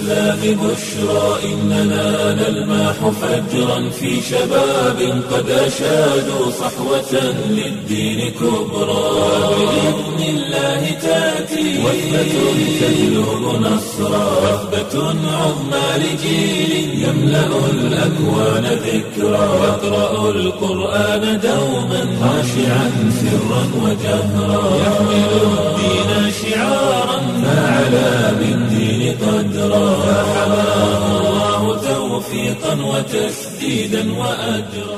الإسلام بشرى إننا نلمح فجرا في شباب قد أشادوا صحوة للدين كبرى بإذن الله تأتي وثبة تجلب نصرا وثبة عظمى لجيل يملأ الأكوان ذكرا يقرأ القرآن دوما خاشعا سرا وجهرا يحمل الدين شعارا فعلى بالدين قدرا فحماه الله توفيقا وتسديدا وأجرا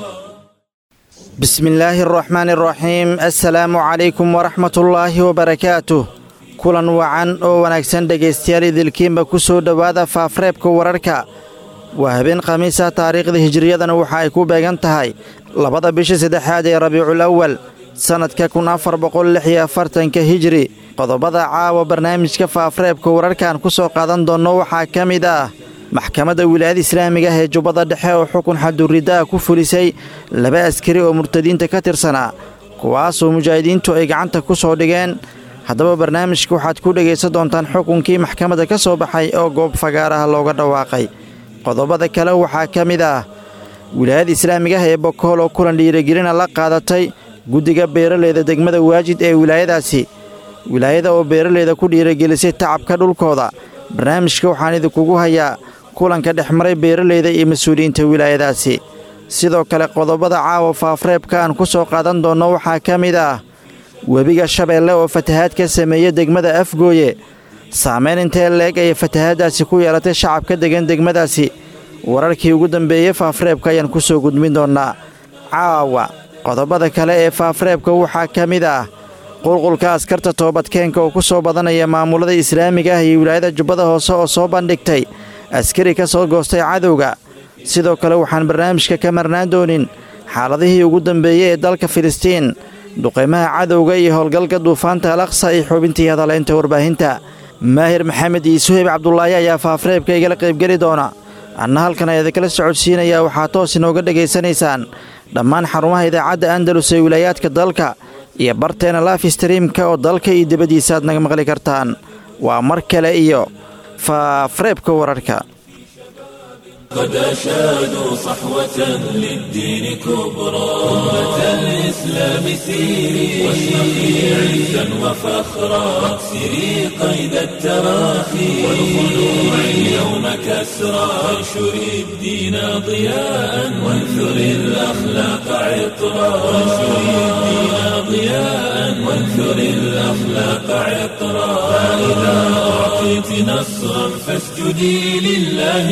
بسم الله الرحمن الرحيم السلام عليكم ورحمة الله وبركاته kulan wacan oo wanaagsan dhegaystayaal idilkiinba ku soo dhowaada faafreebka wararka waa habeen khamiisa taariikhda hijiriyadana waxa ay ku beegan tahay labada bisha saddexaad ee rabiicul awal sannadka kun afar boqol lix iyo afartanka hijiri qodobada caawa barnaamijka faafreebka wararkan ku soo qaadan doonno waxaa ka mid ah maxkamadda wilaayada islaamiga ah ee jubbada dhexe oo xukun xaduriddaha ku fulisay laba askari oo murtadiinta ka tirsanaa kuwaasoo mujaahidiintu ay gacanta ku soo dhigeen haddaba barnaamijka waxaad ku dhegaysan doontaan xukunkii maxkamadda ka soo baxay oo goob fagaaraha looga dhawaaqay qodobada kale waxaa ka mid ah wilaayada islaamiga ah ee bokool oo kulan dhiirigelina la qaadatay guddiga beeraleyda degmada waajid ee wilaayadaasi wilaayada oo beeraleyda ku dhiirigelisay tacabka dhulkooda barnaamijka waxaan idinkugu hayaa kulanka dhex maray beeraleyda iyo mas-uuliyiinta wilaayadaasi sidoo kale qodobada caawa faafreebka aan ku soo qaadan doonno waxaa ka mid ah webiga shabeelle oo fatahaad ka sameeya degmada afgooye saamayn intee leeg ayay fatahaaddaasi ku yeelatay shacabka degan degmadaasi wararkii ugu dambeeyey faafreebka ayaan ku soo gudbin doonnaa caawa qodobada kale ee faafreebka waxaa ka mid ah qulqulka askarta toobadkeenka oo ku soo badanaya maamulada islaamiga ah iyo wilaayada jubbada hoose oo soo bandhigtay askari ka soo goostay cadowga sidoo kale waxaan barnaamijka ka marnaan doonin xaaladihii ugu dambeeyey ee dalka filistiin duqaymaha cadowga iyo howlgalka duufaanta al aqsa iyo xubintii hadaleynta warbaahinta maahir maxamed iyo suheyb cabdulaahi ayaa faafreebka igala qaybgeli doona anna halkan ayaa idinkala socodsiinayaa waxaa toos inooga dhegaysanaysaan dhammaan xarumaha idaacadda andalus ee wilaayaadka dalka iyo barteena laaf streamka oo dalka iyo dibaddiisa aad naga maqli kartaan waa mar kale iyo faafreebka wararka قد أشادوا صحوة للدين كبرى أمة الإسلام سيري واشرقي عزا وفخرا واكسري قيد التراخي والخلوع اليوم كسرى وانشري الدين ضياء وانثري الأخلاق عطرا وانشري الدين ضياء وانثري الأخلاق عطرا فإذا أعطيت نصرا فاسجدي لله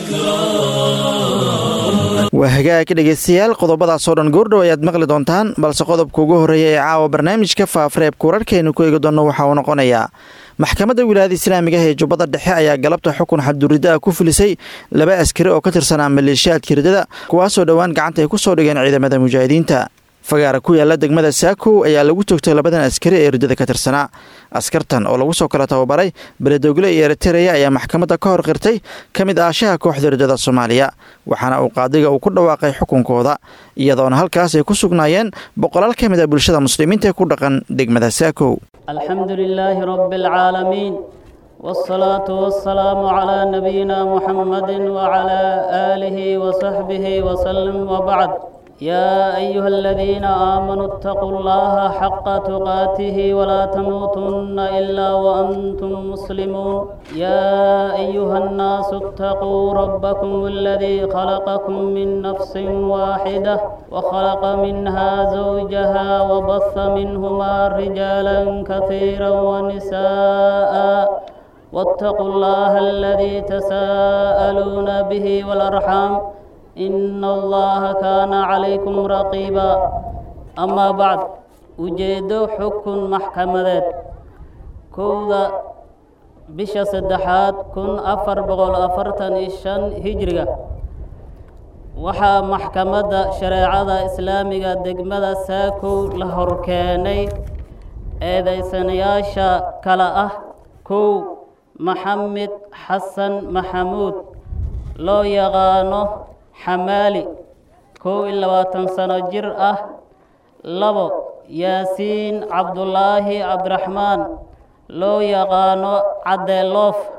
شكرا waa hagaag dhegaystayaal qodobadaasoo dhan goordhow ayaad maqli doontaan balse qodobka ugu horreeya ee caawa barnaamijka faafreebka wararkeenu ku eegi doonno waxa uu noqonayaa maxkamadda wilaayada islaamiga ah ee jubbada dhexe ayaa galabta xukun xadduriddaha ku fulisay laba askari oo ka tirsanaa maleeshiyaadka hirdada kuwaasoo dhowaan gacanta ay ku soo dhigeen ciidamada mujaahidiinta fagaara ku yaala degmada saakow ayaa lagu toogtay labadan askari ee hirdada ka tirsanaa askartan oo lagu soo kala tababaray beledogle iyo eritereya ayaa maxkamadda ka hor qirtay ka mid aashaha kooxda hirdada soomaaliya waxaana uu qaadiga uu ku dhawaaqay xukunkooda iyadoona halkaas ay ku sugnaayeen boqolaal ka mid a bulshada muslimiinta ee ku dhaqan degmada saakow الحمد لله رب العالمين والصلاة والسلام على نبينا محمد وعلى آله وصحبه وسلم وبعد يا أيها الذين آمنوا اتقوا الله حق تقاته ولا تموتن إلا وأنتم مسلمون يا أيها الناس اتقوا ربكم الذي خلقكم من نفس واحدة وخلق منها زوجها وبث منهما رجالا كثيرا ونساء واتقوا الله الذي تساءلون به والأرحام إن الله كان عليكم رقيبا أما بعد ujeedo xukun maxkamadeed kowda bisha saddexaad kun afar boqol afartan iyo shan hijriga waxaa maxkamadda shareecada islaamiga degmada saakow la horkeenay eedaysanayaasha kale ah kow maxamed xasan maxamuud loo yaqaano xamaali kow iyo labaatan sano jir ah labo yaasiin cabdulaahi cabdiraxmaan loo yaqaano caddeeloof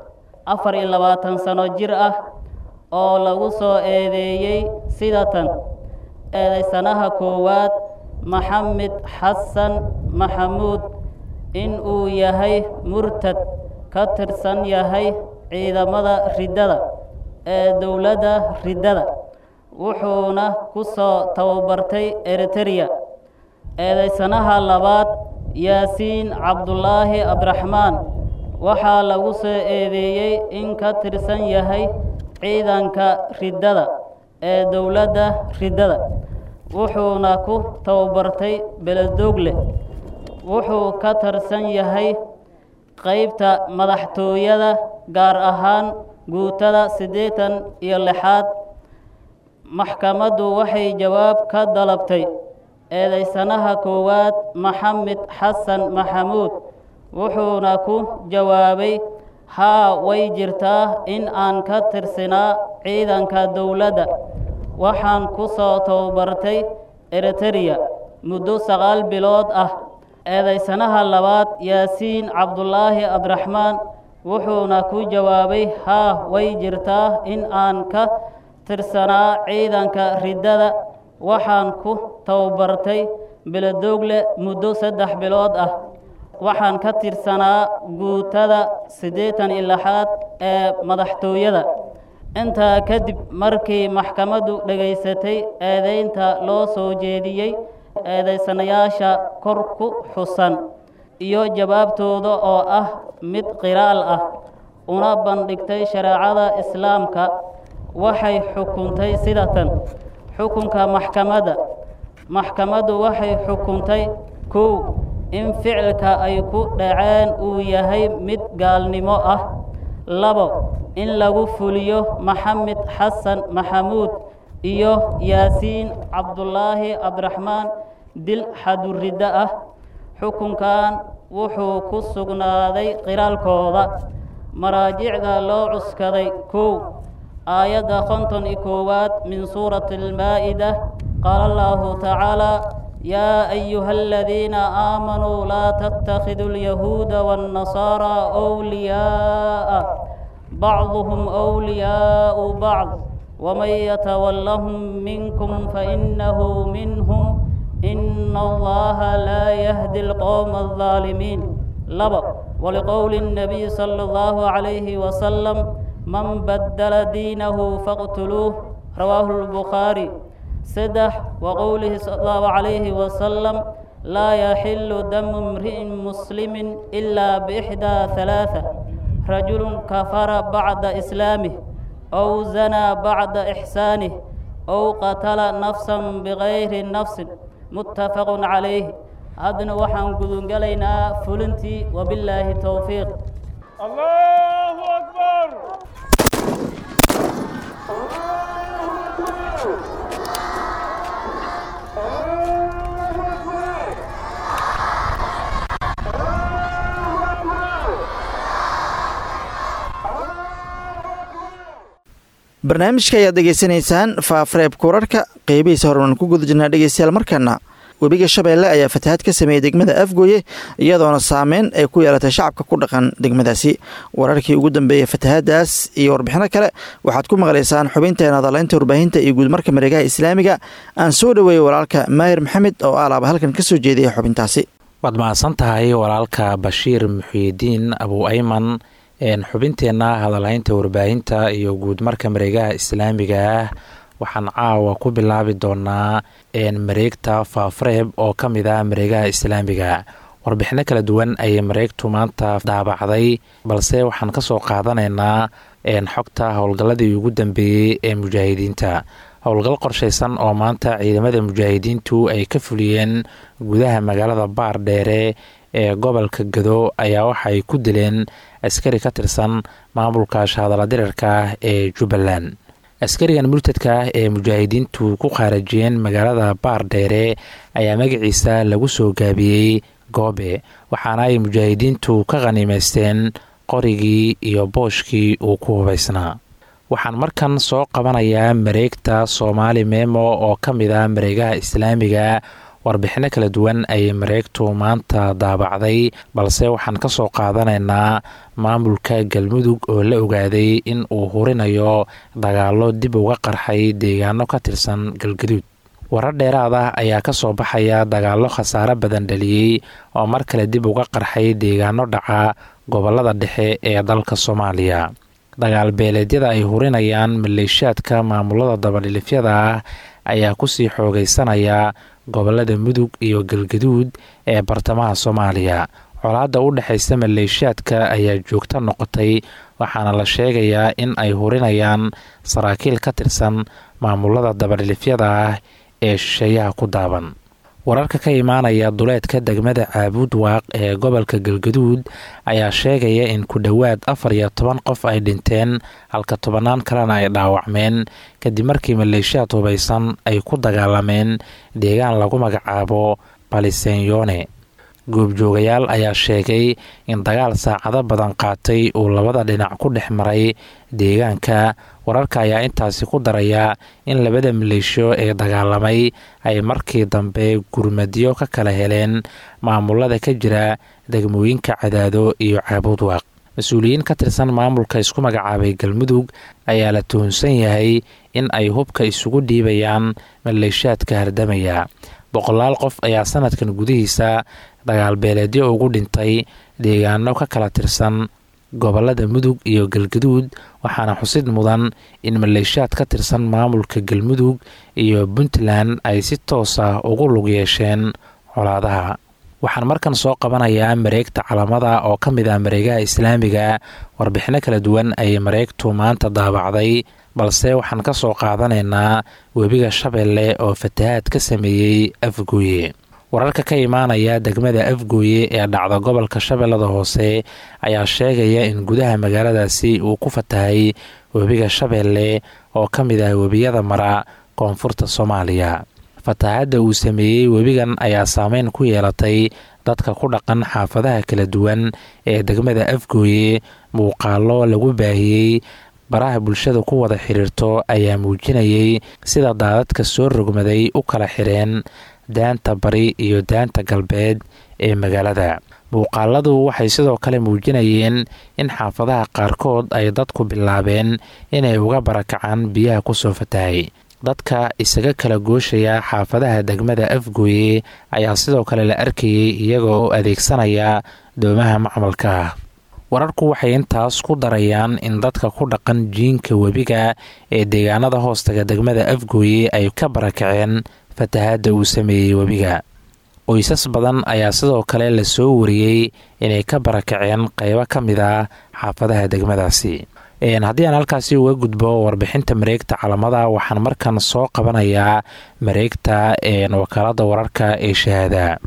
afar iyo labaatan sano jir ah oo lagu soo eedeeyey sidatan eedaysanaha koowaad maxamed xasan maxamuud in uu yahay murtad ka tirsan yahay ciidamada riddada ee dowladda riddada wuxuuna ku soo tababartay eritereya eedaysanaha labaad yaasiin cabdulaahi abdiraxmaan waxaa lagu soo eedeeyey in ka tirsan yahay ciidanka riddada ee dowladda riddada wuxuuna ku tababartay beledogle wuxuu ka tirsan yahay qeybta madaxtooyada gaar ahaan guutada siddeetan iyo lixaad maxkamaddu waxay jawaab ka dalabtay eedaysanaha koowaad maxamed xasan maxamuud wuxuuna ku jawaabay haa way jirtaa in aan ka tirsinaa ciidanka dowladda waxaan ku soo tababartay eritereya muddo sagaal bilood ah eedaysanaha labaad yaasiin cabdulaahi abdiraxmaan wuxuuna ku jawaabay haa way jirtaa in aan ka tirsanaa ciidanka riddada waxaan ku tababartay beledogle muddo saddex bilood ah waxaan ka tirsanaa guutada siddeetan iyo lixaad ee madaxtooyada intaa kadib markii maxkamaddu dhegaysatay eedaynta loo soo jeediyey eedaysanayaasha kor ku xusan iyo jawaabtooda oo ah mid qiraal ah una bandhigtay shareecada islaamka waxay xukuntay sidatan xukunka maxkamadda maxkamaddu waxay xukuntay kow in ficilka ay ku dhaceen uu yahay mid gaalnimo ah labo in lagu fuliyo maxamed xasan maxamuud iyo yaasiin cabdulaahi cabdiraxmaan dil xaduriddo ah xukunkan wuxuu ku sugnaaday qiraalkooda maraajicda loo cuskaday kow aayadda konton iyo koowaad min suurati almaa'ida qaala allahu tacaala yaa ayuha aladiina aamanuu laa tattakhiduu alyahuuda waannasaaraa wliyaa'a bacduhum wliyaa'u bacd waman yatawallahum minkum fainahu minhum ina allaha laa yahdi alqowma aldaalimiin laba waliqowli الnabiy sala allahu calayhi wasalam man badala diinahu faqtuluuh rawaahu lbukhaari saddex waqowlihi sala allahu calayhi wasalam laa yaxilu damu imri'in muslimin ilaa biixdaa halaatha rajulun kafara bacda islaamih ow zanaa bacda ixsaanih ow qatala nafsan bigayri nafsin muttafaqun calayh haddana waxaan gudungelaynaa fulintii wabillaahi towfiiq الله أكبر barnaamijka ayaad dhegaysanaysaan faafreebka wararka qeybihiisa hormaan ku guda jirnaa dhegeystayaal markana webiga shabeelle ayaa fatahaad ka sameeyey degmada afgooye iyadoona saameyn ay ku yeelatay shacabka ku dhaqan degmadaasi wararkii ugu dambeeyey fatahaadaas iyo warbixino kale waxaad ku maqlaysaan xubinteena hadalaynta warbaahinta iyo guudmarka mareegaha islaamiga aan soo dhoweeyey walaalka maahir maxamed oo alaaba halkan ka soo jeedaya xubintaasi waad mahadsan tahay walaalka bashiir muxiidiin abu ayman xubinteenna hadalhaynta warbaahinta iyo guudmarka mareegaha islaamiga ah waxaan caawa ku bilaabi doonaa mareegta faafreeb oo ka mid ah mareegaha islaamiga warbixino kala duwan ayay mareegtu maanta daabacday balse waxaan kasoo qaadanaynaa xogta howlgalladii ugu dambeeyey ee mujaahidiinta howlgal qorshaysan oo maanta ciidamada mujaahidiintu ay ka fuliyeen gudaha magaalada baar dheere ee gobolka gado ayaa waxaay ku dileen askari ka tirsan maamulka shahadala dirirka ah ee jubbaland askarigan murtadka ah ee mujaahidiintu ku khaarajiyeen magaalada baar dheere ayaa magaciisa lagu soo gaabiyey goobe waxaana ay mujaahidiintu ka khaniimaysteen qorigii iyo booshkii uu ku hubaysnaa waxaan markan soo qabanayaa mareegta soomaali memo oo ka mid ah mareegaha islaamiga warbixinno kala duwan ayay mareegtu maanta daabacday balse waxaan ka soo qaadanaynaa maamulka galmudug oo la ogaaday in uu hurinayo dagaallo dib uga qarxay deegaano ka tirsan galgaduud warar dheeraad ah ayaa ka soo baxaya dagaallo khasaare badan dhaliyey oo mar kale dib uga qarxay deegaano dhaca gobollada dhexe ee dalka soomaaliya dagaal beeleedyada ay hurinayaan maleeshiyaadka maamulada dabadhilifyada ah ayaa kusii xoogaysanaya gobollada mudug iyo galgaduud ee bartamaha soomaaliya colaadda u dhexaysa maleeshiyaadka ayaa joogto noqotay waxaana la sheegayaa in ay hurinayaan saraakiil ka tirsan maamulada dabadhilifyada ah ee shisheeyaha ku daaban wararka ka imaanaya duleedka degmada caabuud waaq ee gobolka galgaduud ayaa sheegaya in ku dhowaad afar iyo toban qof ay dhinteen halka tobannaan kalena ay dhaawacmeen kadib markii maleeshiyaad hubaysan ay ku dagaalameen deegaan lagu magacaabo balisenyone goobjoogayaal ayaa sheegay in dagaal saacado badan qaatay uu labada dhinac ku dhex maray deegaanka wararka ayaa intaasi ku daraya in labada maleeshiyo ee dagaalamay ay markii dambe gurmadyo ka kala heleen maamulada ka jira degmooyinka cadaado iyo caabuudwaaq mas-uuliyiin ka tirsan maamulka isku magacaabay galmudug ayaa la tuhunsan yahay in ay hubka isugu dhiibayaan maleeshiyaadka hardamaya boqolaal qof ayaa sanadkan gudihiisa dagaal beeleedyo ugu dhintay deegaano ka kala tirsan gobolada mudug iyo galgaduud waxaana xusid mudan in maleeshiyaad ka tirsan maamulka galmudug iyo puntland ay si toos ah ugu lug yeesheen colaadaha waxaan markan soo qabanayaa mareegta calamada oo ka mid ah mareegaha islaamiga warbixino kala duwan ayay mareegtu maanta daabacday balse waxaan ka soo qaadanaynaa webiga shabeelle oo fatahaad ka sameeyey afgooye wararka ka imaanaya degmada afgooye ee dhacda gobolka shabeellada hoose ayaa sheegaya in gudaha magaaladaasi uu ku fatahay webiga shabeelle oo ka mid ah webiyada mara koonfurta soomaaliya fatahaadda uu sameeyey webigan ayaa saameyn ku yeelatay dadka ku dhaqan xaafadaha kala duwan ee degmada afgooye muuqaalo lagu baahiyey baraha bulshada ku wada xiriirto ayaa muujinayay sida daadadka soo rogmaday u kala xireen daanta bari iyo daanta galbeed ee magaalada muuqaaladu waxay sidoo kale muujinayeen in xaafadaha qaarkood ay dadku bilaabeen inay uga barakacaan biyaha kusoo fatahay dadka isaga kala gooshaya xaafadaha degmada afgooye ayaa sidoo kale la arkayay iyaga oo adeegsanaya doomaha macmalka ah wararku waxay intaas ku darayaan in dadka ku dhaqan jiinka webiga ee deegaanada hoostaga degmada afgooye ay ka barakaceen fatahaadda uu sameeyey webiga qoysas badan ayaa sidoo kale la soo wariyey inay ka barakaceen qaybo ka mid ah xaafadaha degmadaasi haddii aan halkaasi uga gudbo warbixinta mareegta calamada waxaan markan soo qabanayaa mareegta wakaalada wararka ee shahaada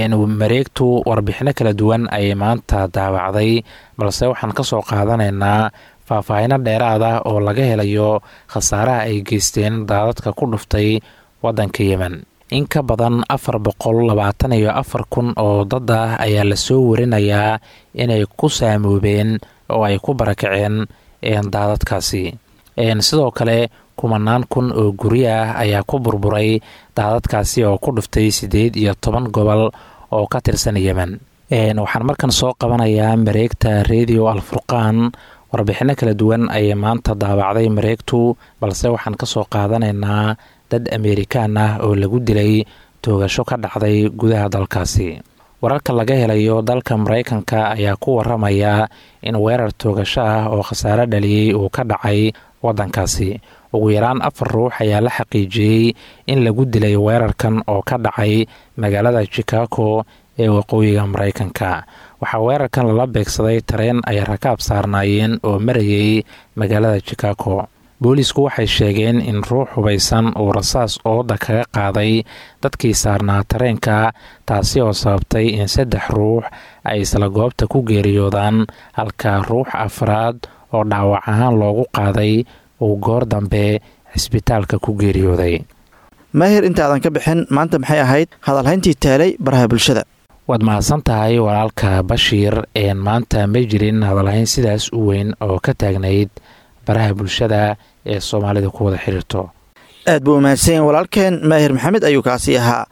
mareegtu warbixino kala duwan ayay maanta daawacday balse waxaan ka soo qaadanaynaa faahfaahino dheeraad ah oo laga helayo khasaaraha ay geysteen daadadka ku dhuftay waddanka yemen in ka badan afar boqol labaatan iyo afar kun oo dad ah ayaa lasoo warinayaa inay ku saamoobeen oo ay ku barakaceen daadadkaasi sidoo kale kumanaan kun oo guryo ah ayaa ku burburay daadadkaasi oo ku dhuftay siddeed iyo toban gobol oo ka tirsan yemen waxaan markan soo qabanayaa mareegta redio alfurqaan warbixino kala duwan ayay maanta daabacday mareegtu balse waxaan ka soo qaadanaynaa dad ameerikaan ah oo lagu dilay toogasho ka dhacday gudaha dalkaasi wararka laga helayo dalka maraykanka ayaa ku waramaya in weerar toogasho ah oo khasaare dhaliyey uu ka dhacay waddankaasi ugu yaraan afar ruux ayaa la xaqiijiyey in lagu dilay weerarkan oo ka dhacay magaalada chicago ee waqooyiga maraykanka waxaa weerarkan lala beegsaday tareen ay rakaab saarnaayeen oo marayay magaalada chicago boolisku waxay sheegeen in ruux hubaysan uu rasaas ooda kaga qaaday dadkii saarnaa tareenka taasi oo sababtay in saddex ruux ay isla goobta ku geeriyoodaan halka ruux afraad oo dhaawac ahaan loogu qaaday uu goor dambe cisbitaalka ku geeriyooday maahir intaadan ka bixin maanta maxay ahayd hadalhayntii taalay baraha bulshada waad mahadsan tahay walaalka bashiir een maanta ma jirin hadalhayn sidaas u weyn oo ka taagnayd baraha bulshada ee soomaalida ku wada xiriirto aad buu umahadsanyahin walaalkeen maahir maxamed ayuu kaasi ahaa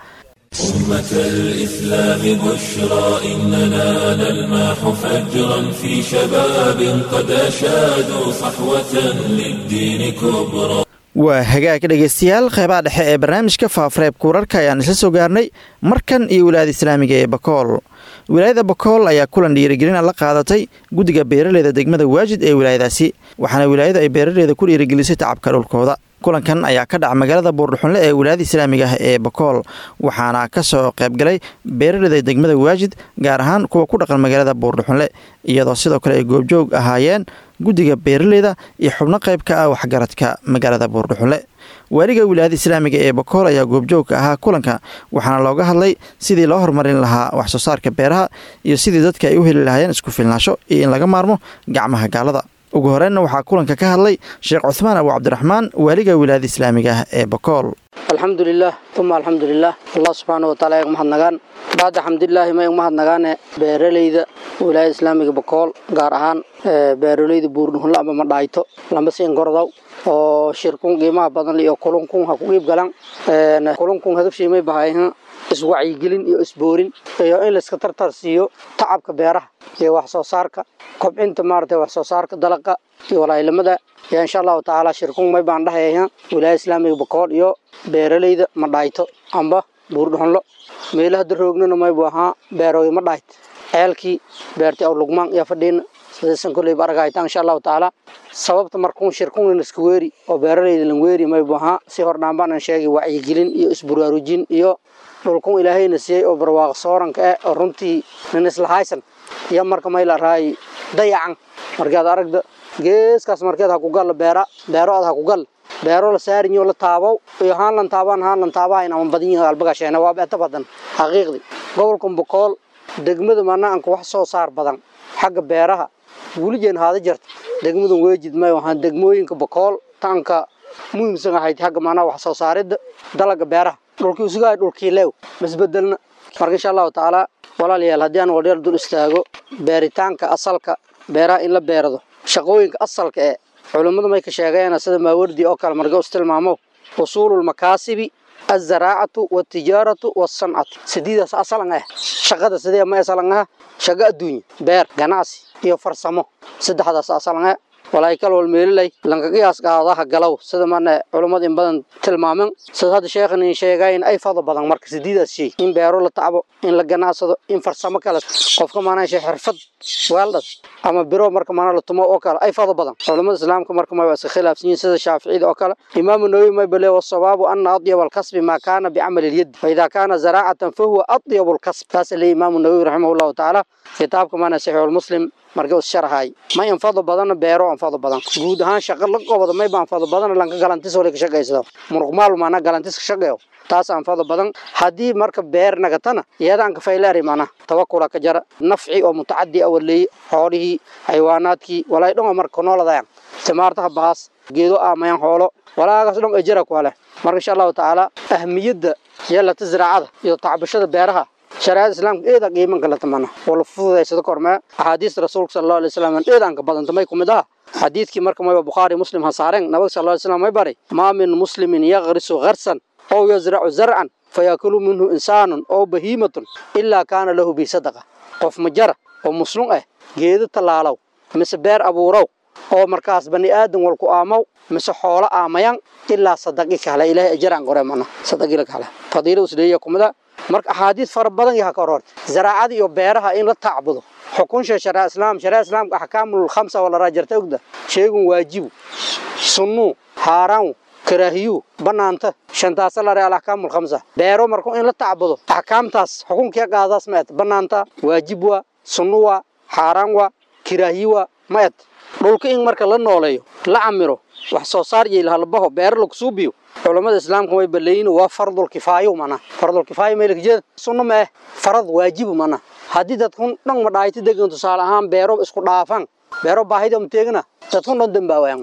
أمة الإسلام بشرى إننا نلمح فجرا في شباب قد أشادوا صحوة للدين كبرى waa hagaag dhegaystayaal qeybaha dhexe ee barnaamijka faafareebka wararka ayaan isla soo gaarnay markan iyo wilaayada islaamiga ee bakool wilaayada bakool ayaa kulan dhiirigelina la qaadatay guddiga beeraleyda degmada waajid ee wilaayadaasi waxaana wilaayadu ay beeraleyda ku dhiirigelisay tacabka dhulkooda kulankan ayaa ka dhaca magaalada buurdhuxunle ee wilaayada islaamiga ah ee bakool waxaana ka soo qaybgalay beeraleyda degmada waajid gaar ahaan kuwa ku dhaqan magaalada buurdhuxunle iyadoo sidoo kale ay goobjoog ahaayeen guddiga beeraleyda iyo xubno qayb ka ah waxgaradka magaalada buurdhuxunle waaliga wilaayada islaamiga ee bakool ayaa goobjoogka ahaa kulanka waxaana looga hadlay sidii loo horumarin lahaa wax soo saarka beeraha iyo sidii dadka ay u heli lahaayeen isku filnaasho iyo in laga maarmo gacmaha gaalada ugu horeynna waxaa kulanka ka hadlay sheekh cuhmaan abu cabdiraxmaan waaliga wilaayada islaamiga ah ee bakool alxamdulilah uma alxamdulilah allah subxaana wataala eeg mahadnagaan bacda xamdulilaahi ma eeg mahadnagaane beeraleyda wilaayada islaamiga bakool gaar ahaan beeraleyda buurdhuhunla ama madhaayto lama siin gordow oo shirkun qiimaha badan iyo kulunkun ha ku qiib galan kulunkun hadafshiimay bahayhan iswacyigelin iyo isboorin iyo in layska tartar siiyo tacabka beeraha iyo wax soo saarka kobcinta maaragtay wax soo saarka dalaqa iyo walaayilamada yaa insha allahu tacaala shirkun may baan dhahayhan wilaayada islaamiga bakool iyo beeraleyda madhaayto amba buurdhuxunlo meelaha daroognana maybu ahaa beerooy madhaayt ceelkii beertay aw lugmaan iyo fadhiina sidaysan kolleyba argahaytaan insha allahu tacaala sababta markuun shirkunan iska weeri oo beeraleyda lan weeri maybu ahaa si hordhaanbaanan sheegay wacyigelin iyo isburaarujin iyo dhulkun ilaahayna siiyey oo barwaaqo sooranka eh oo runtii nin islahaysan iyo marka mayla raay dayacan markaad aragda geeskaas markeed ha ku galla beera beerood ha ku galla beero la saarinyo la taabow iyo haan lan taabaan haan lan taabahayn ama badan yihiin albagasheena waa beeta badan xaqiiqdii gobolkan bokool degmada manaanka wax soo saar badan xagga beeraha wulijeen haada jirta degmadan weejid may ahaan degmooyinka bokool taanka muhiimsan ahayd xagga manaa wax soo saaridda dalaga beeraha dhulkii usugahay dhulkii leew masbedelna marka insha allahu tacaala walaalayaal haddii aan waldheer dul istaago beeritaanka asalka beeraha in la beerado shaqooyinka asalka ee culummadu may ka sheegeen sida maawardi oo kale marka is tilmaamo usuululmakaasibi azaraacatu watijaaratu wasancatu sidiidaas asalan ah shaqada sidee ma asalan ah shaqo adduunya beer ganacsi iyo farsamo saddexdaas asalan ah walaykal wal meelilay lanka qiyaas qaadaha galow sida mana culummada in badan tilmaaman sida hadda sheekhan in sheegayn ay fado badan marka sidiidaas shay in beero la tacbo in la ganacsado in farsamo kale qofka maanaa shay xirfad weeldhad ama biro marka maanaa la tumo oo kale ay fado badan culummada islaamka marka ma waa iska khilaafsan yihiin sida shaaficiyada oo kale imaamu nawawi may bale wasabaabu ana adyab alkasbi maa kaana bicamali lyadi faida kaana zaraacatan fahuwa adyabu lkasb taas le imaamu nawawi raximah llahu tacaala kitaabka maanaa saxiixulmuslim marka is sharahay ma infado badan beero anfado badan guud ahaan shaqo la qobado may baan fado badan lanka galantis wali ka shaqeysado muruqmaal maana galantis ka shaqeeyo taas anfado badan haddii marka beer nagatana iyadaan ka faylaari maana tawakkula ka jara nafci oo mutacaddi ah walay xoolihii xayawaanaadkii walay dhan marka nooladayaan timaartaha baas geedo aamayan xoolo walaagaas dhan ay jira ku leh marka insha allahu tacaala ahmiyadda yeelata ziraacada iyo tacbashada beeraha shariicada islaamka eeda qiiman kala tamana wala fududaysada kormee axaadiista rasuulka sala allahu alay wasalam eedaan ka badanta may kumid aha xadiidkii marka mayba bukhaari muslim ha saareen nabiga sal alay slam may bari maa min muslimin yaqrisu gharsan ow yazracu zarcan fayakulu minhu insaanun ow bahiimatun ilaa kaana lahu bi sadaqa qof ma jara oo muslum ah geedo tallaalow mise beer abuurow oo markaas bani aadan walku aamow mise xoolo aamayan ilaa sadaqi kale ilaahay ajaraan qore mana sadaqila kale fadiila usleeya kumida marka axaadiis fara badan yaha ka hororta zaraacada iyo beeraha in la tacbudo xukunsha sharia islaam sharia islaamka axkaamul khamsa wala raajarta ogda sheegun waajibu sunnu haaraan karaahiyu banaanta shantaasa la real axkaamul khamsa beero marka in la tacbudo axkaamtaas xukunkii qaadaas ma et banaanta waajib waa sunnu waa haaraan waa karaahiyu waa ma et dhulka in marka la nooleeyo la camiro wax soo saar iyo ilhalbaho beero lagu suubiyo culammada islaamka way baleeyin waa fardul kifaayo mana fardul kifaayo meelka jeeda sunno ma eh farad waajibu mana haddii dadkun dhan ma dhaayta degan tusaale ahaan beero isku dhaafan beero baahida ma teegna dadkun dhan dambaawayan mana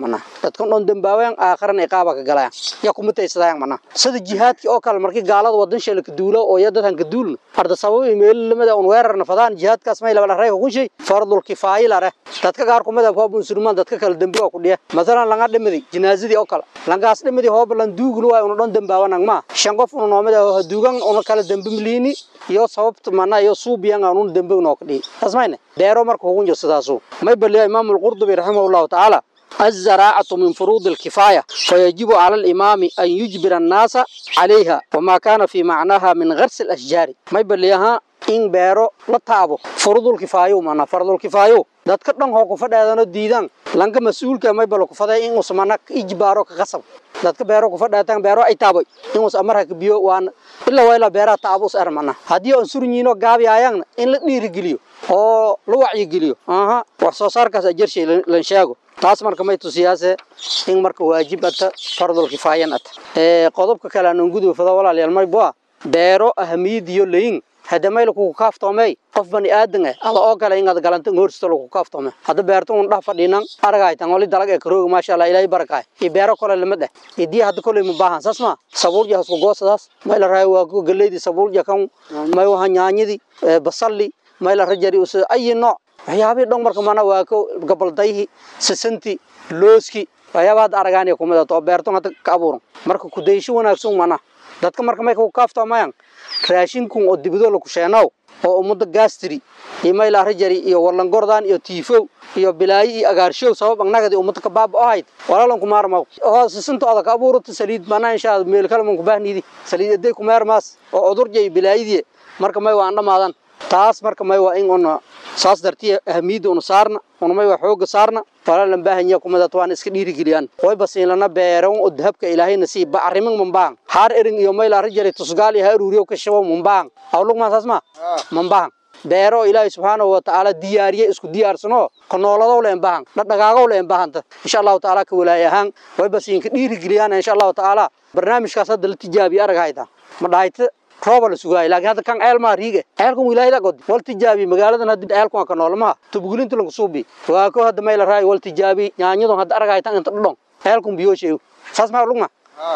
dadkan dhan dambaawayan aakhiran iqaaba ka galayaan ya kuma taysadayaan mana sida jihaadkii oo kale markii gaalada wadan sheela ka duulo oo ya dadkan ka duulna arda sabab meel lamada un weerarna fadaan jihaadkaas may laba rayga ku shay fardul kifaaya la dadka qaar ku madab hoob musulmaan dadka kale dambi oo ku dhiya masalan laga dhimadi jinaazadii oo kale langaas dhimadi hoob lan duuglu waa unu dhan dambaawanan ma shan qof unu noomada duugan unu kala dambi miliini iyo sababta mana iyo suubiyan unu dambi noo ka dhihi tasmayne deero marka ugu jirto sidaasu may baliya imaam al-qurdubi rahimahullahu ta'ala الزراعة من فروض الكفاية فيجب على الإمام أن يجبر الناس عليها وما كان في معناها من غرس الأشجار ما يبليها in beero la taabo fardul kifaayo mana fardul kifaayo dadka dhan hoo ku fadhaadano diidan lanka mas'uulka may bal ku faday in usmana ijbaaro ka qasab dadka beero ku fadhaatan beero ay taabo in us amar ka biyo waan illa wayla beera taabo us armana hadii aan surniino gaabi ayaan in la dhiiri geliyo oo la wacyi geliyo aha wax soo saarkaas ajar shay lan sheego taas marka may tusiyaase in marka waajib ata fardul kifaayan ata ee qodobka kale aan gudu fada walaalayaal may baa beero ahamiyad iyo leeyin hadda mayl ku kaaftoomay qof bani aadan ah ala oo kale inaad galanta hoorsto lagu kaaftoomay hadda beerto un dhax fadhiinan aragaytan wali dalag ee karooga maasha Allah ilaahay barakay ee beero kale lama dheh idii hadda kale ma baahan sasma sabuul yahay isku goosadaas mayl raay waa ku galeedi sabuul yakan may waxa nyaanyadi basalli mayl rajari us ay nooc waxyaabii dhan marka mana waa ko gabaldayhi sisanti looski waxyaabaad aragaan ee kumada to beerto hadda ka abuuran marka ku daysho wanaagsan mana dadka marka may ku kaaftoomayaan raashinkun oo dibado lagu sheenow oo ummada gaastiri iyo mayla rajari iyo warlangordaan iyo tiifow iyo bilaayi iyo agaarshow sabab annagadi ummada ka baaba ahayd walaalan ku maarmaw oo sisinta oda ka abuurata saliid banaa inshaa meel kale man ku baahnidi saliid aday ku meermaas oo cudurja iyo bilaayidii marka may waa dhamaadan taas marka may waa in una saas dartiya ahamiyadda una saarna una may waa xooga saarna walaalan baahanya kumada waan iska dhiirigeliyaan way basiinlana beeran oo dahabka ilaahayna sii bacrimin mambaan haar erin iyo mayla rajari tusgaal iyo haruuriyo ka shabo mambaan awlug ma saas ma mambaan beero ilaahay subhanahu wa ta'ala diyaariye isku diyaarsano ka nooladow leen baahan dhaqaaqow leen baahanta insha Allah ta'ala ka walaay ahaan way basiinka dhiirigeliyaan insha Allah ta'ala barnaamijkaas hadda la tijaabiyo aragayda ma dhaayta rooba la sugaay laakiin hadda kan ceel maa riige ceelkan wilaayad la god wal tijaabi magaaladan hadda ceelkan ka noolma tubgulinta lagu suubi waa ko hadda meel raay wal tijaabi nyaanyadu hadda aragaytan inta dhudhon ceelkan biyo sheeyo saas ma lugma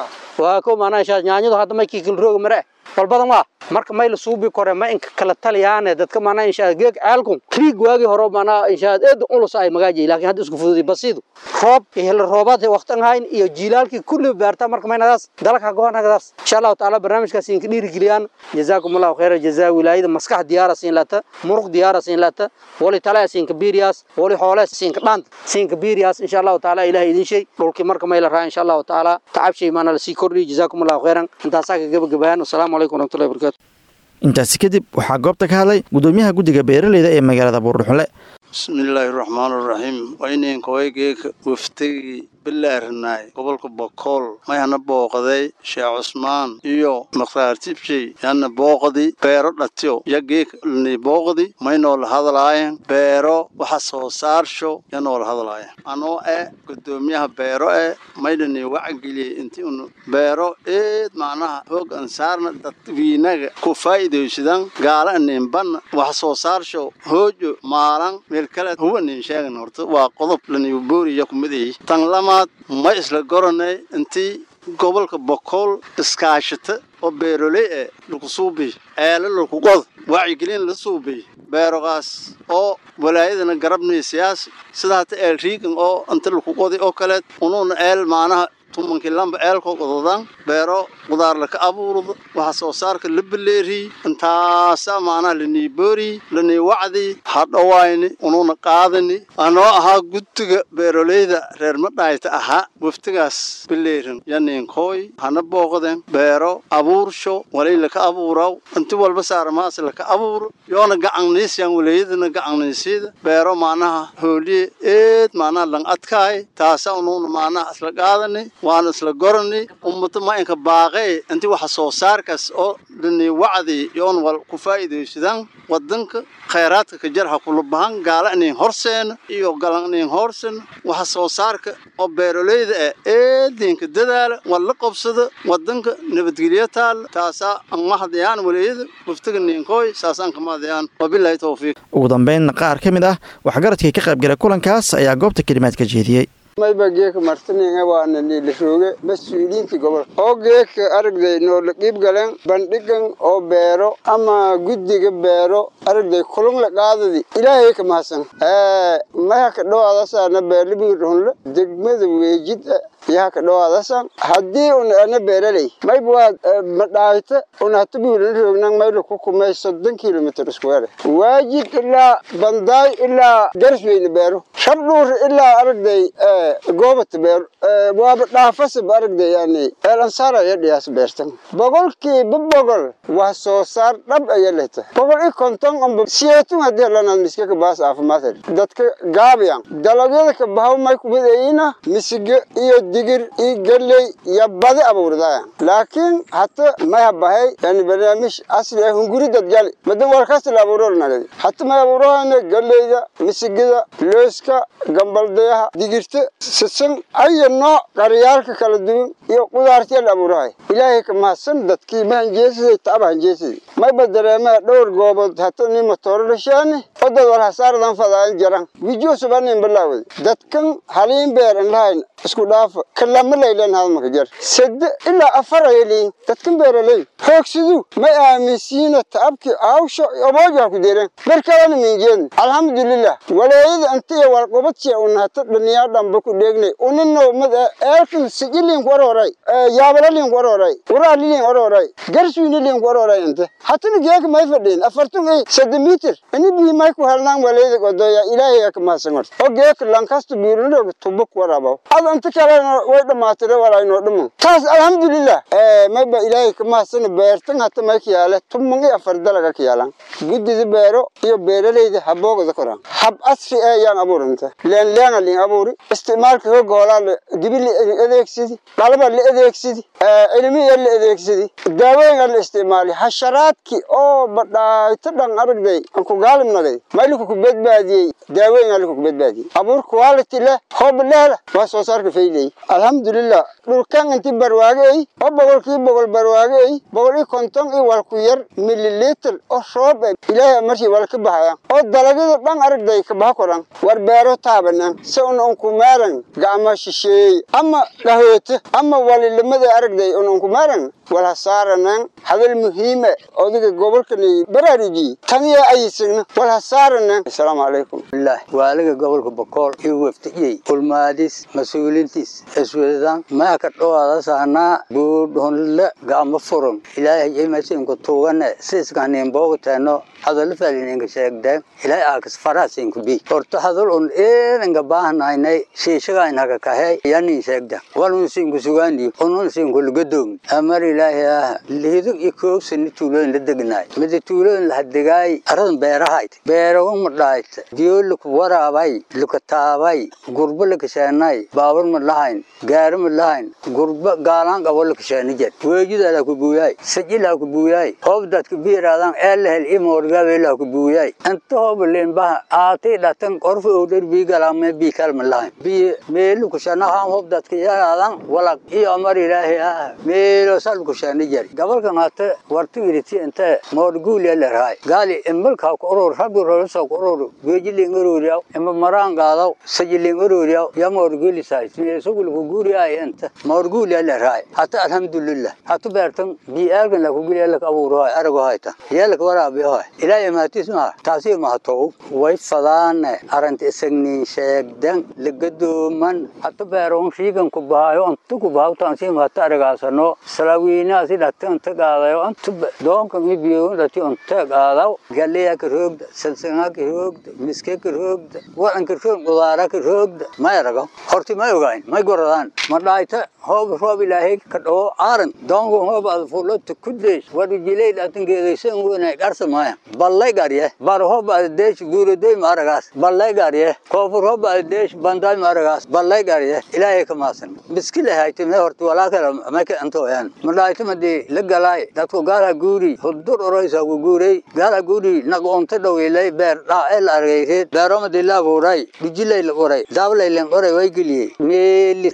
waa ko maana insha nyaanyadu hadda may kikil roog mare wal badan waa marka may la suubi kore ma in kala taliyaan dadka maana insha geeg ceelkan riig waagi hore maana insha eed ulus ay magaaji laakiin hadda isku fududi basiidu roob iyo roobaad waqtan hayn iyo jiilaalkii kulli beerta marka maynadaas dalka goonagaas insha Allah taala barnaamijkaas in dhiiri geliyaan jazaakumullahu khayra jazaa wilaayada maskax diyaara siin lata muruq diyaara siin lata wali tala siin kabiriyas wali xoolo siin ka dhan siin kabiriyas insha Allah taala ilaahay idin shay dhulkii marka may la raa insha Allah taala tacab shay maana la sii kordhi jazaakumullahu khayran intaas ka gabagabayaan assalamu alaykum warahmatullahi wabarakatuh intaasi kadib waxaa goobta ka hadlay gudoomiyaha guddiga beeraleyda ee magaalada buurdhuxle bismillaahi raxmaan raxiim wayninkawaygeyka waftigii bilaarinaay gobolka bokool mayhana booqaday sheekh cusmaan iyo maqraar tibshay yana booqadi beero dhatiyo yageeka lani booqadi maynoola hadlaayen beero waxa soo saarsho yanoola hadlaayen anoo eh gudoomiyaha beero eh maydhani wacageliyey inti unu beero eed macnaha hoog ansaarna dadwiinaga ku faa'iidaysadan gaala aninbanna waxa soo saarsho hoojo maalan meel kale huwa nin sheegan horta waa qodob laniyu booriya kumidayay tan lamaad ma isla goranay intii gobolka bokool iskaashata oo beeroley eh lagu suubiy ceelo lagu qod wacyigelin la suubiy beerogaas oo walaayadana garabnay siyaasi sida hata eel riigan oo inta lagu qodi oo kaleed unuuna eel maanaha tumankii lamba eelkoo qododan beero qudaar laka abuurdo waxa soo saarka la beleeriy intaasa maanaha lanii booriy lanii wacdi hadhowayni unuuna qaadani anoo ahaa guddiga beeroleyda reer madhaayta ahaa waftigaas beleerin yaniinkooy hana booqden beero abuursho walay laka abuuraw inti walba saaramaas laka abuuro yoona gacanniisyan walaayadana gacanniisyada beero maanaha hooliye eed maanaha lang adkaay taasa unuuna maanaha isla qaadani waana isla gorani ummata ma inka baaqee inti waxa soo saarkaas oo dhani wacdi yoon wal ku faa'iidaysadaan wadanka khayraadka ka jarha kula bahan gaala inin horseena iyo galan inin horsen waxa soo saarka oo beeroleyda ah eedinka dadaala wal la qabsada wadanka nabadgelyo taal taasa aan mahdayaan waleeyada waftiga ninkooy saasaan ka mahdayaan wabillahi tawfiiq ugu dambeyn qaar ka mid ah waxgaradkii ka qaybgalay kulankaas ayaa goobta kelimaad ka jeediyey mayba geeka martininga waana niilasooge mas-uuliyiintii gobolka oo geeka aragday noola qiib galeen bandhigan oo beero ama guddiga beero aragday kulung la qaadadi ilaahay ka mahadsan maha ka dhowaadasaana beerlibiirhunle degmada weejida yaha ka dhowaadasan haddii un ana beeraley mayba waa madhaayta un hata buulan roognan mayla ku kumay soddon kilomitr iskuweere waajid ilaa bandaay ilaa garsweyne beero shabdhuur ilaa aragday goobata beero waaba dhaafasaba aragday yani eelansaar aya dhiyaas beertan boqolkiiba boqol wax soo saar dhab aya lehta boqol i konton amba siyeetun haddii lanaad miskaka baas caafimaad dadka gaabiyan dalagyada ka bahaw may kumidayina misige iyo digir iyo galley iyo badi abuurdaya laakiin hata maya bahay yani barnaamij asli ah hunguri dadgali madan warkasta la abuuro nagadi hata may abuurahayna galleyda misigida looska gambaldayaha digirta sisan aya nooc qaryaalka kala duwan iyo qudaartiya la abuurahay ilaahay ka mahadsan dadkii mahanjeesiday taaba hanjeesiday mayba dareemaha dhowr goobood hata ni matooro dhashaani odad war hasaaradan fadaayan jaran wijiyo subanin balaawada dadkan haliin beer an lahayn isku dhaafa kalama laylan hadmaka jar sade ilaa afar ayaliin dadkan beeraley hoogsidu may aaminsiina taabki awsho obooja ku deeren berkalana minjeedn alxamdulilah waleeyada anta iyo walqobadsiya un hata dhaniyaa dhamba ku dheegnay unino mad eelkan sijiliin ku orooray yaabalaliin ku orooray uraaliliin orooray garswiiniliin ku orooray inte hatana geeka may fadhiin afartun ay sade mitir ini bii may ku helnaan waleeyada godoya ilaahay ka mahadsan horta oo geeka lankasta biirinooga tubo ku waraabaw inta kalena way dhamaatire walaynoo dhamo taas alxamdulilah mayba ilaahay ka mahadsana beertan hata may ka yaale tuman iyo afar dalaga ka yaalan guddida beero iyo beeraleyda haboogada koran hab asri ee yaan abuuranta leenleena liin abuuri isticmaalka hooga hoolaa la dibi la adeegsidi dhalaba la adeegsidi cilmiya la adeegsidi daawooyinga la isticmaali hasharaadki oo badhaayto dhan aragday aan ku gaalim nagay mayliku ku badbaadiyey daawooyinga liku ku badbaadiyey abuur quality leh hoob leela waa soo saarka fayley alxamdulilah dhulkan inti barwaage ay oo boqolkii boqol barwaage ay boqol iyo konton iyo walku yar mililitr oo roob e ilaahay markii wala ka bahaya oo dalagyada dhan aragday ka baha koran war beero taabanan se un unkumaaran gacma shisheey ama dhahoote ama walilimada aragday un unkumaaran wala saaranan hadal muhiime odiga gobolkani baraarujiye taniya ayisagna wala saaranan asalaamu calaykum waaliga gobolka bokool iyo weftiyey ulmaadis mas-uulintiis iswedan maa ka dhowaada saanaa buudhonle gacmo furan ilaahay imasinku tuugane siiskaneen boogteeno hadallo falininka sheegdeen ilaahay aakas faraasinku bi horta hadal un eedanka baahnaynay shiishagaynaka kahe yanin sheegda walun sinku sugaani unun sinku lugadoogni amar ilaahay ah lihido iyo koogsani tuulooyin la degnaay mida tuulooyin lahadegaay aradan beerahayd beerawan madhaayt diyo laku waraabay lukataabay gurbo lakasheenay baabur ma lahayn gaari ma lahayn gurbo gaalaan qabo lakasheeni jed weejidala ku buuyaay sajilaa ku buuyaay hoobdadka biiraadan eelahel imoorgaabelaa ku buuyaay inta hoobaleen baha aatay dhatan qorfa owdhar bii galaame bii kalma lahayn bii meelu kushanahaan hoobdadka yaraadan walaq iyo amar ilaahi ah meelo sal kusheeni jed gabalkan hata wartu iriti inte moorguulia lerahay gaali imalkaa ku urur rabbi rolosa ku urur weejiling ururiyaw ima maraan qaadaw sajiling ururiyaw ya moorguulisaay sugulku guuriyaay inta moorguulia lerahay hata alhamdulillah hatu beertan bii aalgan laku giliya lak abuurahay arago hayta yeelak waraabiyahay ilaa imaatis maa taasi mahatow way fadaane aranta isagnin sheegdan lagadooman hata beeron riigan ku bahayo anta ku bahaw taansi mahata aragaasano salaawiinaasi dhata anta qaadayo anta doonkan i biyoon dhati anta qaadaw galeya ka roogda salsanga ka roogda miske ka roogda wadanka roog qudaara ka roogda may arago horti may ogayn may goradaan ma dhaayta hoob roob ilaahay ka dhawo aaran doonku hoob ad fulota kudeys wadu jilay dhatan geedaysan wena garsa maya ballay garye bar hoob ad deesh guuradoy ma aragaas ballay garye koofur hoob ad deesh bandaay ma aragaas ballay garye ilaahay ka maasan biskile hayte me horti walaakala maka antooyan ma dhaayta madi la galaay dadku gaala guuri hudur oroysa ku guuray gaala guuri naqoonta dhaweylay beer dhaa el argayreed beeromadi la abuuray bijilay la qoray daablay len qoray way geliyey meeli dhaahayta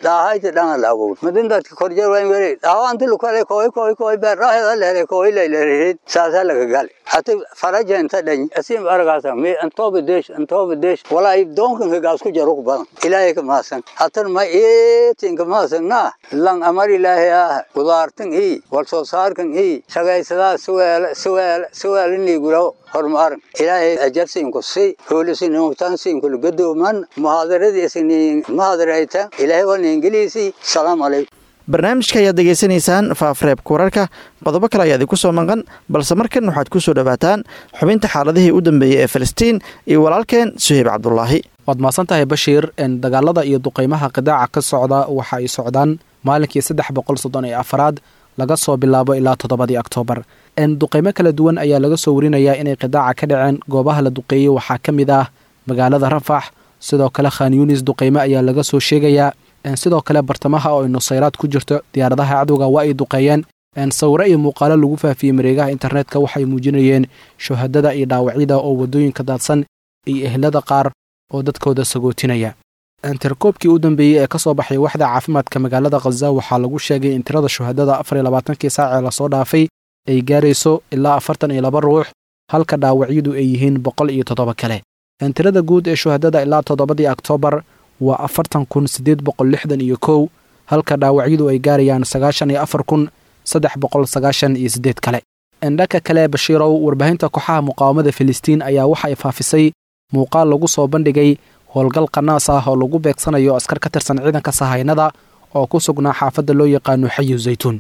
mujaahidiinta dhana la abuur madin dadka korjeer wayn were dhaawaan dilu kale kooy kooy kooy beer raahida leere kooy leeleerid saasa laga gal hata faraja inta dhan asim argaasa me antooba deesh antooba deesh walaa doonkan ka gaas ku jaro ku badan ilaahay ka maasan hatan ma ee tinka maasan na lang amar ilaahay ah qudaartan ii wal soo saarkan ii shaqaysadaa suweel suweel suweel ni guro horumar ilaahay ajarsin ku si hoolisin nuqtansin ku gadooman muhaadaradiisin muhaadarayta ilaahay waa ingiliisi salaam alaykum barnaamijka ayaad degeysanaysaan faafreebka wararka qodobo kale ayaa idinku soo maqan balse markan waxaad ku soo dhowaataan xubinta xaaladihii u dambeeyey ee falastiin iyo walaalkeen suheyb cabdulaahi waad mahadsan tahay bashiir dagaalada iyo duqeymaha qidaaca ka socda waxa ay socdaan maalinkii saddex boqol soddon iyo afaraad laga soo bilaabo ilaa toddobadii oktoobar duqeymo kala duwan ayaa laga soo warinayaa inay qidaaca ka dhaceen goobaha la duqeeyey waxaa ka mid ah magaalada rafax sidoo kale khan yunis duqeymo ayaa laga soo sheegayaa sidoo kale bartamaha oo ay nusayraad ku jirto diyaaradaha cadowga waa ay duqeeyeen sawiro iyo muuqaalo lagu faafiyey mareegaha internetka waxay muujinayeen shuhadada iyo dhaawacyada oo waddooyinka daadsan iyo ehlada qaar oo dadkooda sagootinaya tirkoobkii u dambeeyey ee ka soo baxay waxda caafimaadka magaalada khaza waxaa lagu sheegay in tirada shuhadada afar iyo labaatankii saacee lasoo dhaafay ay gaarayso ilaa afartan iyo laba ruux halka dhaawacyadu ay yihiin boqol iyo toddoba kale tirada guud ee shuhadada ilaa toddobadii oktoobar waa afartan kun siddeed boqol lixdan iyo kow halka dhaawacyadu ay gaarayaan sagaashan iyo afar kun saddex boqol sagaashan iyo siddeed kale dhanka kale bashiirow warbaahinta kooxaha muqaawamada filistiin ayaa waxa ay faafisay muuqaal lagu soo bandhigay howlgal qanaas ah oo lagu beegsanayo askar ka tirsan ciidanka sahaynada oo ku sugnaa xaafadda loo yaqaano xayu zaytuun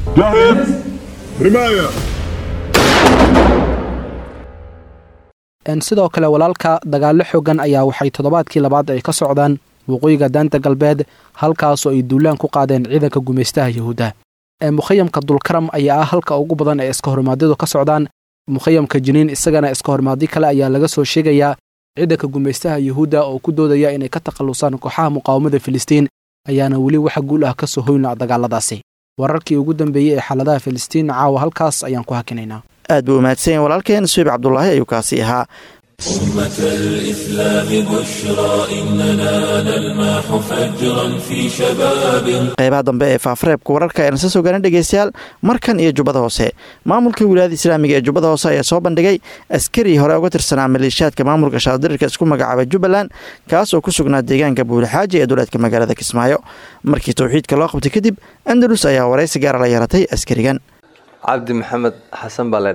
sidoo kale walaalka dagaallo xoogan ayaa waxay toddobaadkii labaad ay ka socdaan waqooyiga daanta galbeed halkaasoo ay duulaan ku qaadeen ciidanka gumaystaha yahuudda mukhayamka dulkaram ayaa ah halka ugu badan ee iska hormaadyadu ka socdaan mukhayamka jiniin isagana iska hormaadyo kale ayaa laga soo sheegayaa ciidanka gumaystaha yahuudda oo ku doodaya inay ka takhallusaan kooxaha muqaawamada filistiin ayaana weli waxa guul ah ka soo hoyna dagaaladaasi wararkii ugu dambeeyey ee xaaladaha filistiin caawa halkaas ayaan ku hakinaynaa aad buu umahadsanya walaalkeen suheyb cabdulaahi ayuu kaasi ahaa أمة الإسلام بشرى إننا نلمح فجرا في شباب qeybaha dambe ee faafareebka wararka ayaan isa soo garan dhegeystayaal markan iyo jubbada hoose maamulka wilaayada islaamiga ee jubbada hoose ayaa soo bandhigay askari hore uga tirsanaa maleeshiyaadka maamulka shaadirirka isku magacaabay jubbaland kaas oo ku sugnaa deegaanka buulixaaji ee dowlaadka magaalada kismaayo markii towxiidka loo qabtay kadib andalus ayaa waraysi gaara la yeeratay askarigan cabdi maxamed xasan baa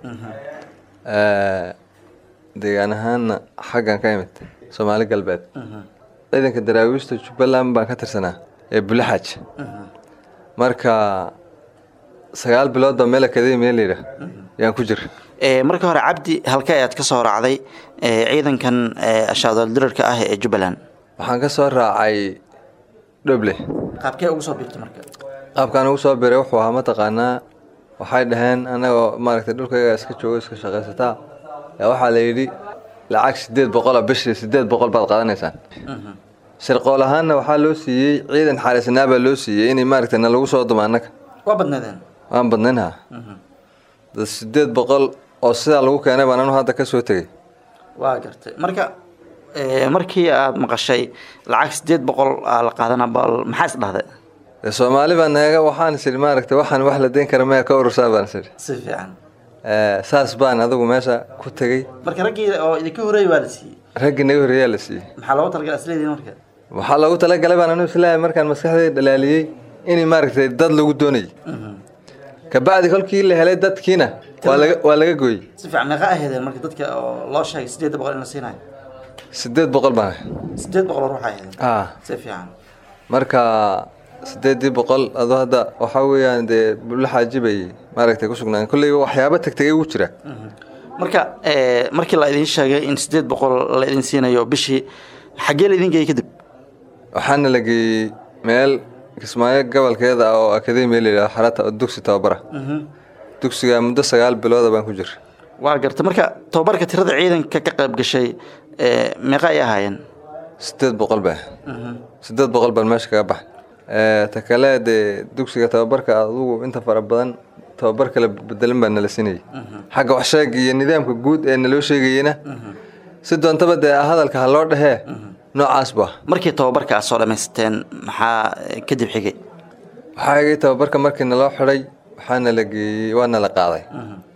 laydhahaa deegaan ahaanna xaggan ka imid soomaali galbeed ciidanka daraawiishta jubbaland baan ka tirsanaa ee bulixaaj marka sagaal biloodba meel akademiya layidhaah yaan ku jira marka hore cabdi halka ayaad ka soo raacday ciidankan shaadaldirarka ah ee jubbaland waxaan ka soo raacay dhoble qaabkee ugu soo biirtay marka qaabkaan ugu soo biray wuxuu ahaa mataqaanaa waxay dhaheen anagoo maaragtay dhulkayga iska joogo iska shaqaysataa waxaa la yidhi lacag sideed boqola bishii sideed boqol baad qaadanaysaan shirqool ahaanna waxaa loo siiyey ciidan xaalisnaa baa loo siiyey inay maaragtay na lagu soo dumo annaga waa badnaydeen waan badnaynha dad sideed boqol oo sidaa lagu keenay baan anu hadda ka soo tegey waa gartay marka markii aad maqashay lacag sideed boqol aa la qaadana bal maxaa is dhahday soomaali baa naga waxaan is idhi maaragtay waxaan wax la deyn kara maya ka urursaa baan is idhi si fiican saas baan adigu meesha ku tegey marka raggii oo idinka horeeyey waa la siiyey raggii naga horreeyaa la siiyey maxaa loogu talagalay asleediin marka waxaa loogu talagalay baan anu islaahay markaan maskaxdayda dhalaaliyey inay maaragtay dad lagu doonayay kabacdi kolkii la helay dadkiina waa laga waa laga gooyey si fiican meeqa ahaydeen marka dadka oo loo sheegay sideed boqol in la siinayo sideed boqol baan sideed boqol oo ruux ahaydeen ah si fiican marka sideedii boqol adoo hadda waxaa weeyaan dee bulaxaaji bay maaragtay ku sugnaan kolley waxyaaba tegtegay ugu jira marka markii la idin sheegay in sideed boqol la idin siinayo bishii xaggee la idin geeyey kadib waxaana la geeyey meel kismaayo gobolkeeda ah oo akademiya la yidhaha xarata oo dugsi tababara dugsiga muddo sagaal bilooda baan ku jira waa garta marka tababarka tirada ciidanka ka qayb gashay meeqa ay ahaayeen sideed boqol ba sideed boqol baan meesha kaga baxay ta kale dee dugsiga tababarka adugu inta fara badan tababar kala bedelan baa nala sinayay xagga waxsheeg iyo nidaamka guud ee naloo sheegayena si doontaba dee hadalka ha loo dhehee noocaas ba markii tababarka aad soo dhammaysateen maxaa kadib xigay waxaa igay tababarka markii naloo xidhay waxaana la geeyey waana la qaaday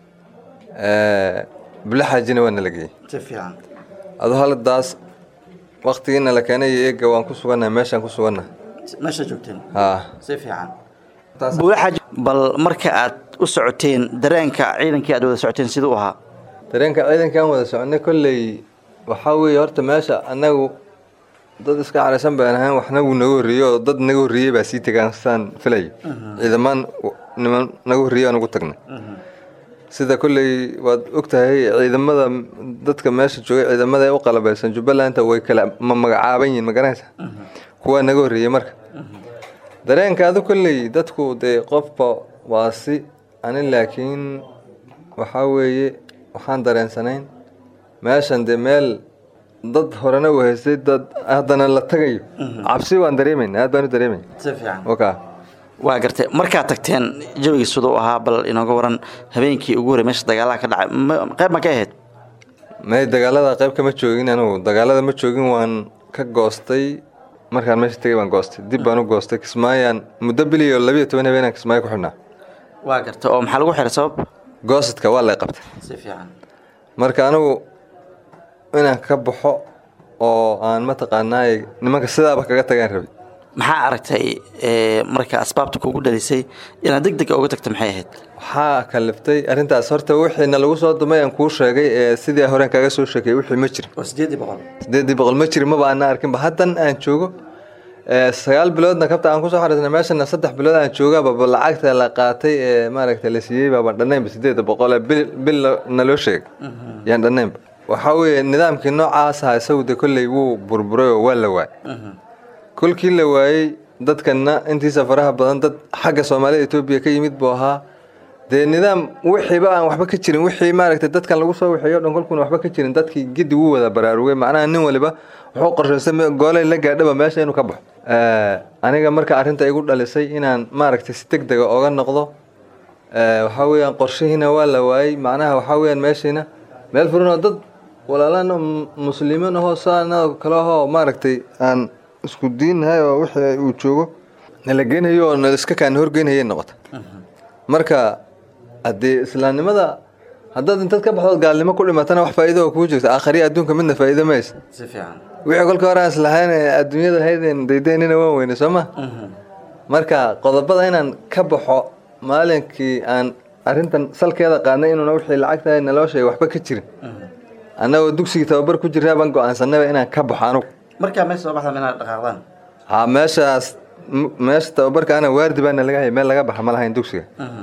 bulaxaajina waana la geeyey si fiican adoo haladaas waktigiina la keenay iyo eega waan ku sugannahay meeshaan ku sugannahay meesha joogteen haa si fiican buulaxaaji bal marka aad u socoteen dareenka ciidankii aad wada socoteen siduu ahaa dareenka ciidankii aan wada soconay kolley waxaa weeye horta meesha annagu dad iska caraysan baan ahayn waxna wuu naga horreeyey oo dad naga horreeyey baa sii tegaan sidaan filayo ciidamaan niman naga horreeyey aan ugu tagnay sida kolley waad ogtahay ciidamada dadka meesha joogay ciidamada ee u qalabaysan jubbalanta way kala ma magacaaban yihiin ma garanaysa kuwaa naga horreeyey marka dareenkaadu kolley dadku dee qofba waa si ani laakiin waxaa weeye waxaan dareensanayn meeshan dee meel dad horena u haystay dad haddana la tagayo cabsi waan dareemayna aad baan u dareemay si fiican oka waa gartay markaad tagteen jawigii siduu ahaa bal inooga waran habeenkii ugu horey meesha dagaalaha ka dhacay ma- qayb ma ka ahayd may dagaalada qayb kama joogin anigu dagaalada ma joogin waan ka goostay markaan meesha tegay baan goostay dib baan u goostay kismaayaan muddo biliyo labiyo toban habeenaan kismaayo ku xidhnaa waa gartay oo maxaa lagu xiray sabab goosadka waa lay qabtay si fiican marka anigu inaan ka baxo oo aan mataqaanaay nimanka sidaaba kaga tagaan rabay maxaa aragtay ee, marka asbaabta kugu dhalisay inaad deg deg uga tagto maxay ahayd waxaa kaliftay arrintaas horta wixiina lagu soo dumay aan kuu sheegay ee sidii horeen kaga soo sheekay wixii ma jirin waa sideedii boqol sideedii boqol ma jirin maba ana arkinba haddan aan joogo ee, sagaal biloodna kabta aan kusoo xariisnay meeshana saddex bilood aan joogababa lacagta la qaatay ee maaragta la siiyey baaban dhannaynba sideeda boqol ee bil bil naloo sheegay yaan dhannaynba waxaa weeye nidaamkii noocaas ahaa isagu de kolley wuu burburay oo waa la waayay kolkii la waayey dadkana intiisa faraha badan dad xagga soomaalida etoobiya ka yimid buu ahaa dee nidaam wixiiba aan waxba ka jirin wixii maaragtay dadkan lagu soo waxeeyo dhan kolkuuna waxba ka jirin dadkii gedi wuu wada baraarugay macnaha nin waliba wuxuu qorshaystay me- goolay la gaadhaba meesha inuu ka baxo Eh, aniga marka arrinta igu dhalisay inaan maaragtay si deg dega oga noqdo Eh, waxaa weeyaan qorshihiina waa la waayey macnaha waxaa weeyaan meeshiina meel furan oo dad walaalaan oo mu- muslimiin ahoo saana kale ahoo maaragtay aan isku diinnahay oo wixii uu joogo nala geenayo oo nala iska kaana horgeynayay noqota marka haddii islaamnimada haddaad intaad ka baxdood gaalnimo ku dhimatana wax faa'iido oo kuu jirta aakhariya adduunka midna faa'iido maysa si fiican wixii kolka hore aan islahayn ee adduunyada haydeen daydaynina waan weyne soo ma marka qodobada inaan ka baxo maalinkii aan arrintan salkeeda qaadnay inuuna wixii lacagta naloo sheegay waxba ka jirin annagoo dugsigii tababar ku jiraa baan go-aansanayba inaan ka baxo anugu markaa meesha soo baxda inaad dhaqaaqdaan ha meeshaas m- meesha tababarka ana waardi baana laga hayay meel laga baxa ma lahayn dugsiga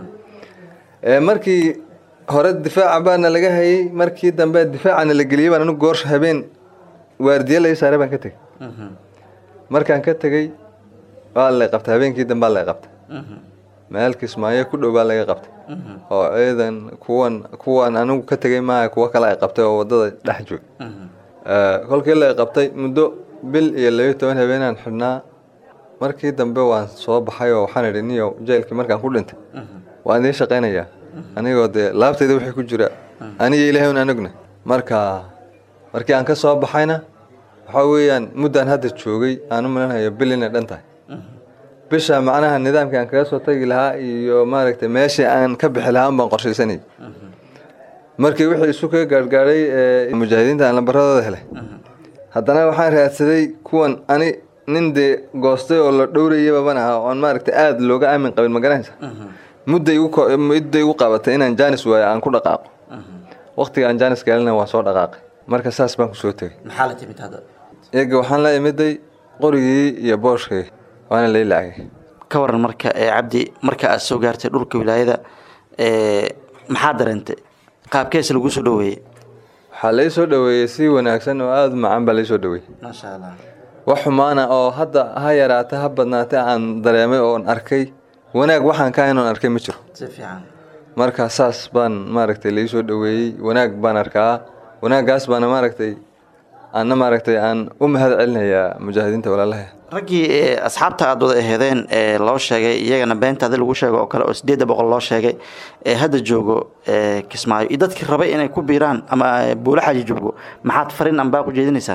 ee markii hore difaaca baana laga hayay markii dambe difaacana la geliyey baan anigu goor habeen waardiye lai saaray baan ka tegey markaan ka tegey waa lay qabtay habeenkii dambe lay qabtay meel kismaayo ku dhow baa laga qabtay oo ciidan kuwan kuwan anigu ka tegey maaha kuwo kale ay qabtay oo wadada dhex joog kolkii lay qabtay muddo bil iyo labiyo toban habeenaan xidhnaa markii dambe waan soo baxay oo waxaan idhi niyow jeelkii markaan ku dhintay waan idiin shaqaynayaa anigoo dee laabtayda wixii ku jira aniga ilaahay un anugna marka markii aan ka soo baxayna waxaa weeyaan muddaan hadda joogay aan u malanhayo bil inay dhan tahay bisha macnaha nidaamkii aan kaga soo tagi lahaa iyo maaragtay meeshii aan ka bixi lahaa baan qorshaysanayay markii wixii isu kaga gaargaadhay ee mujaahidiinta aan lambaradooda helay haddana waxaan raadsaday kuwan ani nin dee goostay oo la dhowrayaba ban aha oon maaragtay aada looga aamin qabin ma garanaysa mudday igu ko- mudday igu qabatay inaan jaanis waayo aan ku dhaqaaqo waqtiga aan jaanis gaalina waan soo dhaqaaqay marka saas baan kusoo tegey maxaa la timid hadda iyaga waxaan la imiday qorigii iyo booshkii waana lay lacagay ka waran marka ee cabdi marka aad soo gaartay dhulka wilaayada ee maxaa dareentay qaabkees lagu soo dhoweeyey waxaa lay soo dhoweeyey si wanaagsan oo aada u macaan baa lay soo dhoweeyey maasha allah wax xumaana oo hadda ha yaraata ha badnaata aan dareemay oon arkay wanaag waxaan ka hayn oon arkay ma jiro si fiican marka saas baan maaragtay lai soo dhoweeyey wanaag baan arkaa wanaaggaas baana maaragtay aanna maaragtay aan u mahad celinayaa mujaahidiinta walaalaha raggii ee asxaabta aad wada aheedeen ee loo sheegay iyagana beentaada lagu sheego oo kale oo sideedda boqol loo sheegay ee hadda joogo ee kismaayo iyo dadkii rabay inay ku biiraan ama buulo xaji joogo maxaad farin ambaa ku jeedinaysaa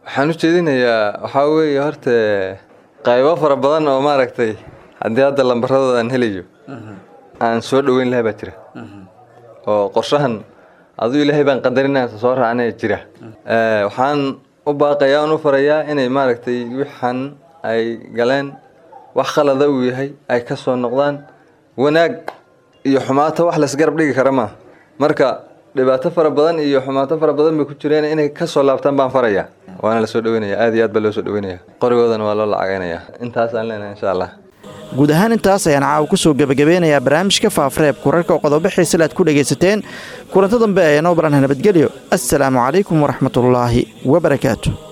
waxaan u jeedinayaa waxaa weeye horta qaybo fara badan oo maaragtay haddii hadda lambaradooda aan helayo aan soo dhoweyn lahaa baa jira oo qorshahan aduu ilaahay baan qadarinaa soo raacnaya jira waxaan u baaqayaa on u farayaa inay maaragtay wixan ay galeen wax khalada uu yahay ay ka soo noqdaan wanaag iyo xumaato wax laysgarab dhigi kara maaha marka dhibaato fara badan iyo xumaato fara badan bay ku jireen inay ka soo laabtaan baan farayaa waana la soo dhoweynaya aad iyo aad baa loo soo dhoweynaya qorigoodana waa loo lacagaynayaa intaas aan leenahay insha allah guud ahaan intaas ayaan caawa ku soo gebagabeynayaa barnaamijka faafreeb kurarka oo qodobo xiisale aad ku dhegaysateen kulanto dambe ayaa noo baranha nabadgelyo assalaamu calaykum waraxmatullaahi wabarakaatu